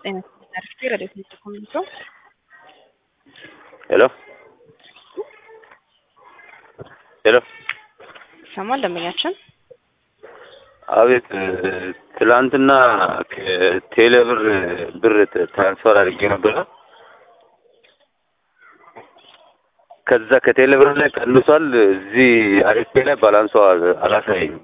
ጤና ይስጥልኝ ረዴት ኮሚኒቶ ሄሎ ሄሎ ይሰማል ደንበኛችን አቤት ትላንትና ከቴሌ ብር ብር ትራንስፈር አድርጌ ነበረ። ከዛ ከቴሌ ብር ላይ ቀንሷል። እዚህ አሪፌ ላይ ባላንሷ አላሳየኝም።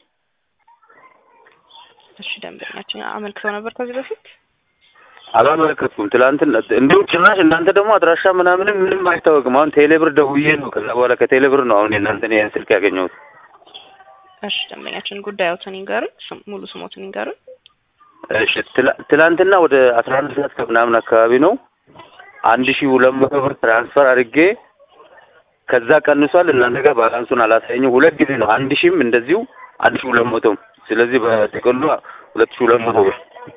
እሺ ደንበኛችን አመልክተው ነበር ከዚህ በፊት አላመለከትኩም። ትላንትና እንዲሁም ጭራሽ እናንተ ደግሞ አድራሻ ምናምንም ምንም አይታወቅም። አሁን ቴሌ ብር ደውዬ ነው ከዛ በኋላ ከቴሌ ብር ነው አሁን የእናንተን ይህን ስልክ ያገኘሁት። እሺ ደንበኛችን ጉዳዮትን ይንገሩን፣ ስም- ሙሉ ስሞትን ይንገሩን። እሺ ትላ- ትላንትና ወደ አስራ አንድ ሰዓት ከምናምን አካባቢ ነው አንድ ሺህ ሁለት መቶ ብር ትራንስፈር አድርጌ ከዛ ቀንሷል። እናንተ ጋር ባላንሱን አላሳየኝም። ሁለት ጊዜ ነው አንድ ሺህም እንደዚሁ አንድ ሺህ ሁለት መቶም ስለዚህ በጥቅሉ ሁለት ሺህ ሁለት መቶ ብር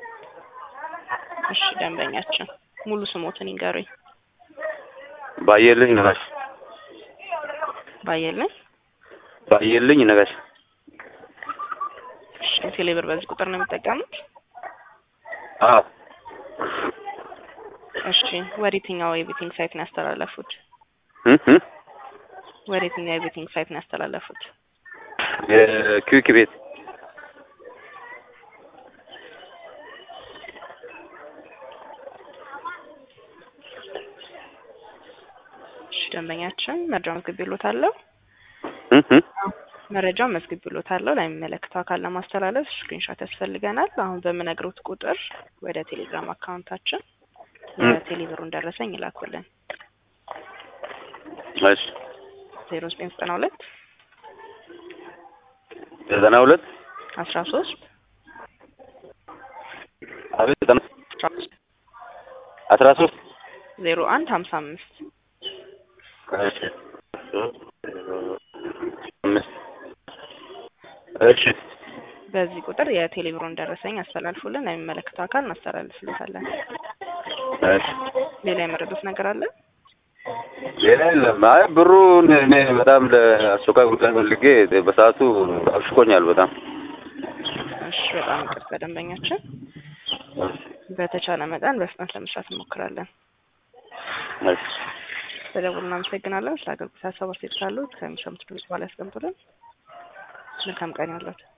እሺ ደንበኛችን ሙሉ ስሞትን ይንገሩኝ። ባየልኝ ነጋሽ ባየልኝ ባየልኝ ነጋሽ እሺ ቴሌብር በዚህ ቁጥር ነው የሚጠቀሙት? አዎ እሺ ወደ የትኛው የቤቲንግ ሳይት ነው ያስተላለፉት? እ እ ወደ የትኛው የቤቲንግ ሳይት ነው ያስተላለፉት? የኪዊክ ቤት እሺ ደንበኛችን መረጃውን መዝግቤልዎታለሁ። እ እ መረጃውን መዝግቤልዎታለሁ። ለሚመለከተው አካል ለማስተላለፍ ስክሪንሾት ያስፈልገናል። አሁን በምነግሮት ቁጥር ወደ ቴሌግራም አካውንታችን የቴሌብሩን ደረሰኝ ይላኩልን። እሺ ዜሮ ዘጠኝ ዘጠና ሁለት ዘጠና ሁለት አስራ ሶስት አቤት ዘጠና አስራ ሶስት ዜሮ አንድ ሀምሳ አምስት እሺ አምስት እሺ በዚህ ቁጥር የቴሌብሩን ደረሰኝ አስተላልፉልን። ለሚመለከተው አካል እናስተላልፍልታለን። እሺ ሌላ የመረዱት ነገር አለ? ሌላ የለም። አይ ብሩን እኔ በጣም ለአስቸኳይ ጉዳይ ፈልጌ በሰዓቱ አብሽቆኛል በጣም እሺ በጣም ይቅርታ ደንበኛችን። በተቻለ መጠን በፍጥነት ለመስራት እንሞክራለን። እሺ በደውል እናመሰግናለን። ስለ አገልግሎት ሀሳብ አስተያየት ካሉት ከሚሰሙት ድምጽ በኋላ ያስቀምጡልን። መልካም ቀን ያለት